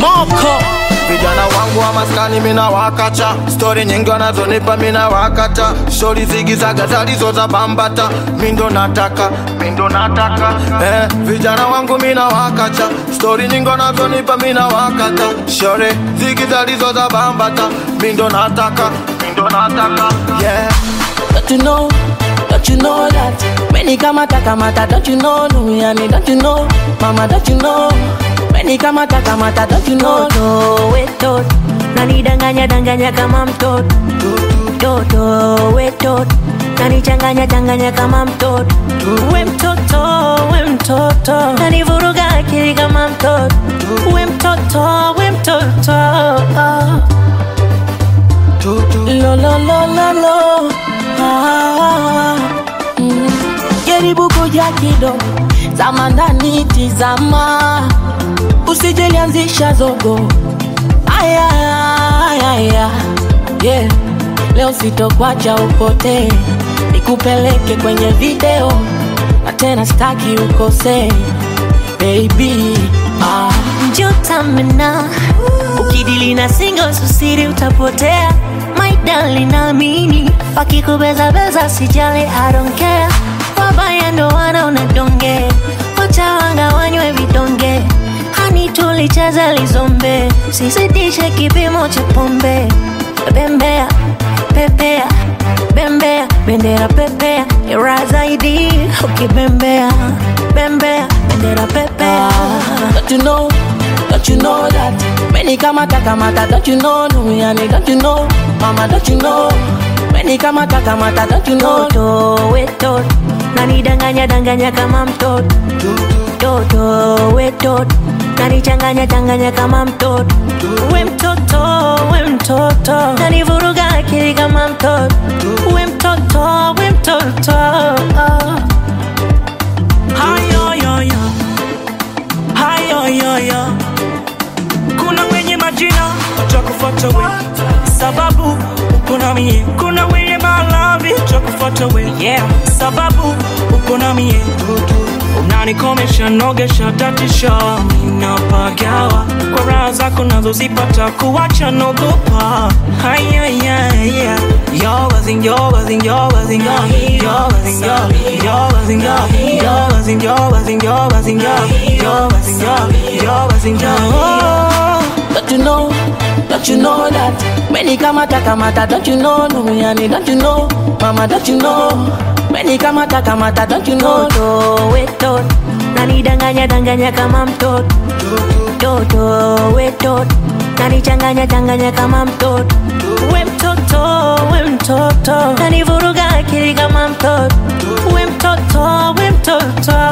Moko vijana wangu wa maskani mina wakacha stori nyingi wanazonipa mina wakata shori zigizaga zalizo za bambata mindo nataka mindo nataka eh, vijana wangu mina wakacha stori nyingi wanazonipa mina wakata shori zigi zalizo za bambata mindo nataka mindo nataka yeah. Don't you know, don't you know that Many kamata kamata, don't you know Luyani, don't you know Mama, don't you know Many kamata kamata, don't you know Toto wetot nanidanganya danganya kama mtoto Toto wetot nanichanganya changanya kama mtoto We mtoto we mtoto nanivuruga akili kama mtoto We mtoto we mtoto Lo lo lo lo lo ah, mm. Jaribu kuja kidogo Zama ndani tizama Usijelianzisha zogo Aya, aya, aya. Yeah. Leo sitokwacha upotee Nikupeleke kwenye video Na tena staki ukosee Baby ah. Njotamena ukidili na singo susiri utapotea My darling naamini wakikubeza beza sijali I don't care wabaya ndo wanaona donge wacha wanga wanywe vidonge hani tulicheza lizombe sizidishe kipimo cha pombe bembea pepea bembea bendera pepea ira zaidi ukibembea bembea bendera pepea Don't you know, don't you know that Many kamata kamata, don't you know Luyani, don't you know Mama, don't you know Many kamata kamata, don't you know Toto wetot nanidanganya danganya kama mtoto Toto wetot nanichanganya changanya kama mtoto We mtoto we mtoto nanivuruga akili kama mtoto We mtoto we mtoto hayoyoyo hayoyoyo kuna wenye majina watakufuata we sababu uko na mie kuna wenye malavi watakufuata we yeah. sababu uko na mie unanikomesha nogesha tatisha minapagawa kwa raha zako nazozipata kuwacha nogopa Don't you know, don't you know that Many kamata kamata, don't you know Luyani, don't you know Mama, don't you know Many kamata kamata, don't you know Toto wetot nanidanganya danganya kama mtoto Toto wetot nanichanganya changanya kama mtoto We mtoto we mtoto nanivuruga akili kama mtoto We mtoto we mtoto